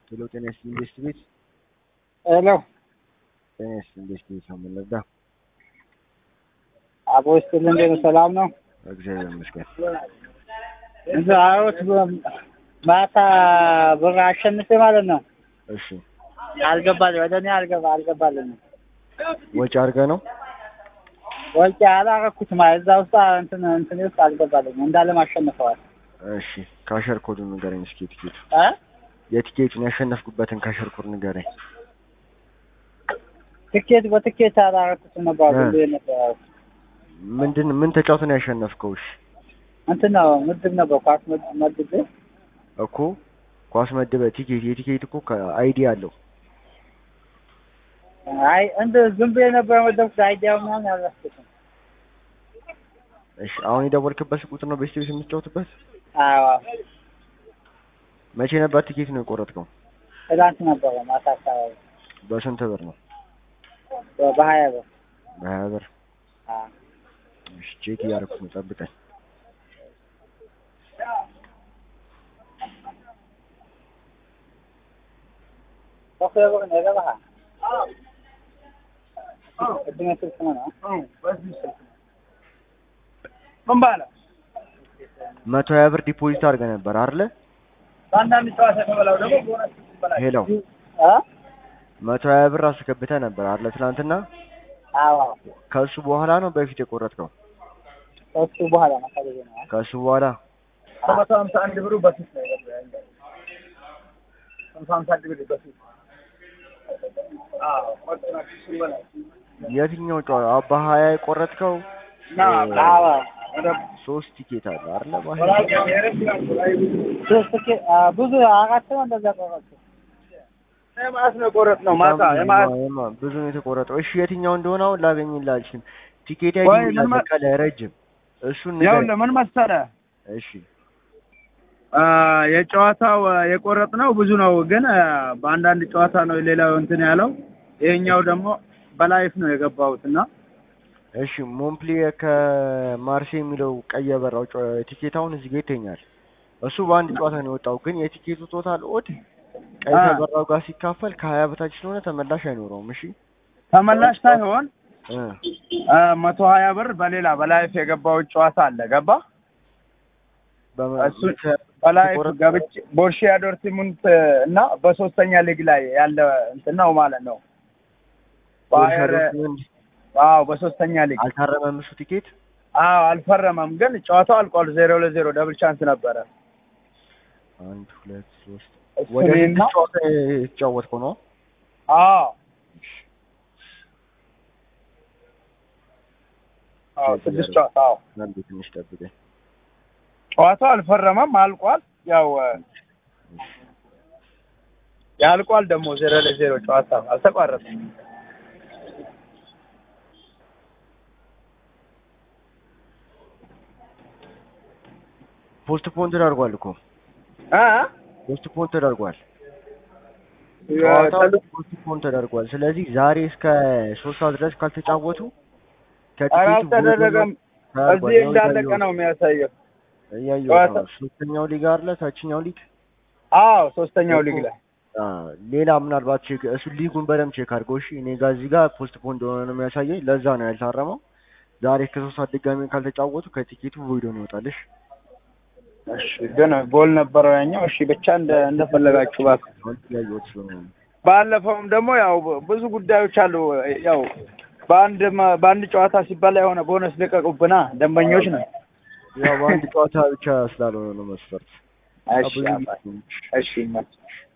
ሄሎ ጤና ይስጥልኝ ኢንቨስት ቤት ሄሎ ጤና ይስጥልኝ ኢንቨስት ቤት ነው የምንረዳ። አቦ ይስጥልኝ እንዴት ነው? ሰላም ነው? እግዚአብሔር ይመስገን። እንትን አሮት ማታ ብር አሸንፌ ማለት ነው እሺ አልገባልኝ ወደ እኔ አልገባ አልገባልኝም። ወጪ አድርገህ ነው? ወጪ አላረኩትም እዛ ውስጥ እንትን እንትን ውስጥ አልገባልኝም እንዳለም አሸንፈዋል። እሺ ካሸር ኮዱን ንገረኝ እስኪ የቲኬቱ እ የቲኬቱን ያሸነፍኩበትን ካሸር ኮድ ንገረኝ። ትኬት በትኬት አላረኩትም ነበር እ። ብሎ ነበር ምንድን ምን ተጫውተህ ነው ያሸነፍከው? እሺ እንትን ነው ምድብ ነበር ኳስ ምድ- መድቤ እኮ ኳስ መድበህ ቲኬት የቲኬት እኮ አይዲ አለው። አይ እንደ ዝም ብዬ ነበር የመደብኩት አይዲያው ምናምን አልረስኩትም። እሺ አሁን የደወልክበት ቁጥር ነው ቤስት ቤት የምትጫወትበት? አዎ መቼ ነበር ቲኬት ነው የቆረጥከው? ትላንት ነበረ ማታ አካባቢ በስንት ብር ነው? በ- በሀያ ብር በሀያ ብር። አዎ እሺ ቼክ እያደረኩ ነው፣ ጠብቀኝ። በኩል ብር ነው የገባህ? ቅድም ስልክ ነው ነው ምን ባለ መቶ ሀያ ብር ዲፖዚት አድርገህ ነበር አይደለ? በአንዳንድ ጨዋታ የተበላው ደግሞ ቦነስ ይበላል። ሄሎ እ መቶ ሀያ ብር አስገብተህ ነበር አይደለ? ትናንትና አዎ ከእሱ በኋላ ነው በፊት የቆረጥከው? ከእሱ በኋላ ነው ከልጅ ነው ከእሱ በኋላ ከመቶ ሀምሳ አንድ ብሩ በፊት ነው የገባው። መቶ ሀምሳ አንድ ብር በፊት አዎ ቆርጥ ናቸው እሱ ይበላል። የትኛው ጨዋታ በሀያ የቆረጥከው? አዎ ሶስት ቲኬት አለ አይደለ? ሶስት ኬ- አ፣ ብዙ አራት ነው እንደዛ ቆረጡ። የማስ ነው ቆረጥ ነው ማታ የማስ የማ- ብዙ ነው የተቆረጠው። እሺ የትኛው እንደሆነ አሁን ላገኝልህ አልችልም። ቲኬት ወይ አይዲ ምን መ- ከላይ ረጅም እሱን ያው ንገረኝ። ለምን መሰለህ እሺ አ፣ የጨዋታው አ፣ የቆረጥ ነው ብዙ ነው፣ ግን አ፣ በአንዳንድ ጨዋታ ነው ሌላው እንትን ያለው። ይሄኛው ደግሞ በላይፍ ነው የገባሁት እና እሺ ሞምፕሊየ ከማርሴ የሚለው ቀይ የበራው ጨ- ቲኬት አሁን እዚህ ጋር ይተኛል። እሱ በአንድ ጨዋታ ነው የወጣው፣ ግን የቲኬቱ ቶታል ኦድ ቀይ አ። ከበራው ጋር ሲካፈል ከሀያ በታች ስለሆነ ተመላሽ አይኖረውም። እሺ ተመላሽ ሳይሆን እ አ፣ መቶ ሀያ ብር በሌላ በላይፍ የገባሁት ጨዋታ አለ ገባ በመ- እሱ በላይፍ የተቆረጠ- ገብቼ ቦርሺያ ዶርትሙንት እና በሶስተኛ ሊግ ላይ ያለ እንትን ነው ማለት ነው። ቦሩሲያ ባየር ዶርትሙንድ አዎ በሶስተኛ ሊግ አልታረመም እሱ ቲኬት። አዎ አልፈረመም፣ ግን ጨዋታው አልቋል። ዜሮ ለዜሮ ደብል ቻንስ ነበረ። አንድ ሁለት ሶስት እሱ ወደ እኔና ስድስት ጨዋታ የተጫወትከው ነው። አዎ አዎ ስድስት ጨዋታ አዎ አንዴ ትንሽ ጠብቀኝ። ጨዋታው አልፈረመም፣ አልቋል። ያው ያልቋል ደግሞ ዜሮ ለዜሮ ጨዋታ አልተቋረጠም። ፖስት ፖን ተደርጓል እኮ አ ፖስት ፖን ተደርጓል። ጨዋታው ፖስት ፖን ተደርጓል። ስለዚህ ዛሬ እስከ ሶስት ሰዓት ድረስ ካልተጫወቱ ኧረ ከቲኬቱ አልተደረገም። ተደርጓል። እዚህ ያው እንዳለቀ እያየሁት ነው የሚያሳየው። እያየሁት ጨዋታ- ነው። ሶስተኛው ሊግ አለ፣ ታችኛው ሊግ አዎ ሶስተኛው ሊግ ላይ አ፣ ሌላ ምናልባት ቼክ እሱ ሊጉን በደምብ ቼክ አድርገው። እሺ እኔ ጋር እዚህ ጋር ፖስት ፖን እንደሆነ ነው የሚያሳየኝ። ለዛ ነው ያልታረመው። ዛሬ እስከ ሶስት ሰዓት ድጋሚ ካልተጫወቱ ከቲኬቱ ቮይዶ ነው ይወጣልሽ። እሺ ግን ጎል ነበረው ያኛው። እሺ ብቻ እንደ እንደፈለጋችሁ እባክህ። አሁን እያየሁት ስለሆነ ነው። ባለፈውም ደግሞ ያው ብዙ ጉዳዮች አሉ። ያው በአንድ መ- በአንድ ጨዋታ ሲባል የሆነ ቦነስ ልቀቁብና ደንበኞች ነው። ያው በአንድ ጨዋታ ብቻ ስላልሆነ ነው መስፈርት። እሺ ብዙ አባ- እሺ ይመችህ።